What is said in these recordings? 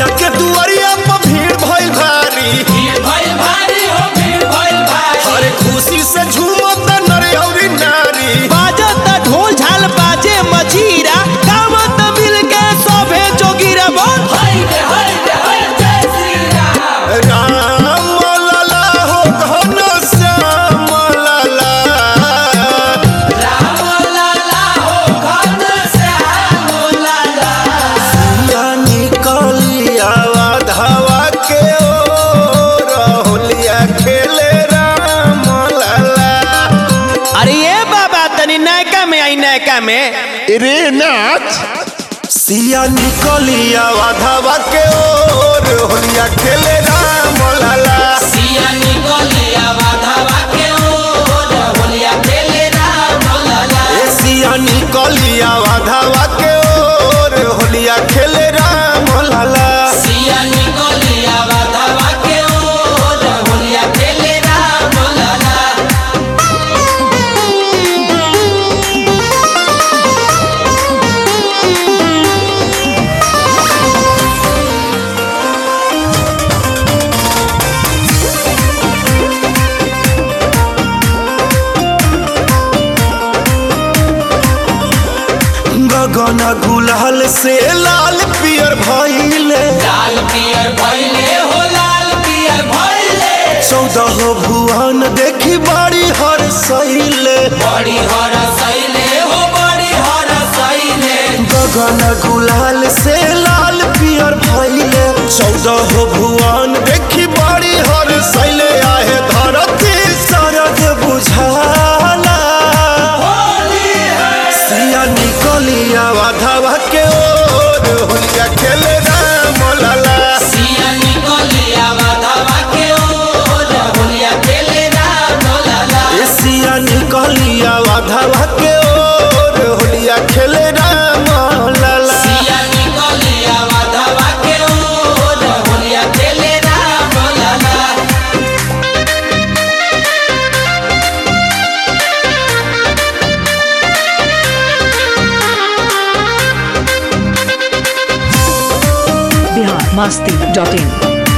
मैया के दुआरिया पर भीड़ भइल भारी भीड़ भइल भारी हो भीड़ भइल भारी अरे खुशी से झूमत नर अउरी नारी बाजत ढोल झाल बाजे मजीरा गावत मिल के सभे जोगिरा बोल हई रे हई रे हई जय श्री राम राम लला हो घन श्याम लला राम लाला हो घन श्याम लाला या निकलिया धावा के ओ रहुलिया खेले राम लला अरे ये बाबा तनी नयका में आई नयका में रे नाच सिया निकलिया धावा के ओ रहुलिया खेले राम लला सिया निकलिया वाधावा के ओर होलिया खेले राम लाला ए सिया निकलिया धावा के ओ होलिया खेले राम लला सिया निकलिया वाधावा के ओर होलिया खेले राम लाला गगन गुलाल से लाल पियर भइले लाल पियर भइले हो लाल पियर भइले चौदह भुवन देखी बाड़ी हर सैले बड़ी हर सैले हो बड़ी हर सैले गगन गुलाल से लाल पियर भइले चौदह भुवन देखी बाड़ी हर सैले आहे धरती सरग बुझाला सिया निकलिया वाधवा के ओर होलिया खेले राम लाला सिया निकलिया वाधावा के ओर होलिया खेले राम लाला ए सिया निकलिया वाधवा के ओर होलिया खेले राम लाला सिया निकलिया वाधावा के ओर होलिया खेले राम लाला बिहार मस्ती डॉट इन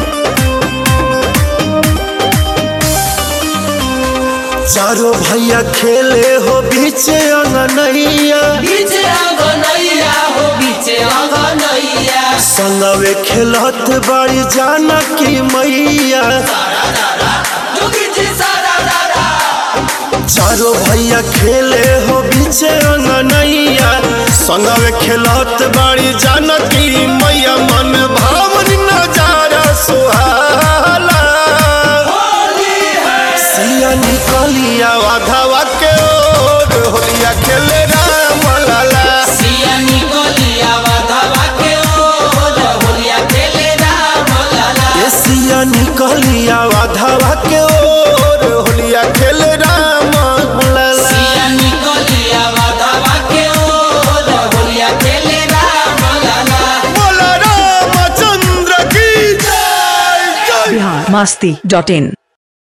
चारों भैया खेले हो बीचे अंगनैया बीचे अंगनैया हो बीचे अंगनैया संगवे खेलत बड़ी जानकी मैया जोगी जी सारा दादा चारों भैया खेले हो बीचे अंगनैया संगवे खेलत बड़ी जानकी मैया मन भावन नजारा सुहाला सिया निकलिया वाधवा के ओर होलिया खेले राम लाला सिया निकलिया वाधावा के ओर होलिया खेले राम लाला ए सिया निकलिया वाधवा के ओर होलिया खेले राम लाला सिया निकलिया वाधावा के ओर होलिया खेले राम लाला बोला रामचंद्र की जय जय बिहार मस्ती डॉट इन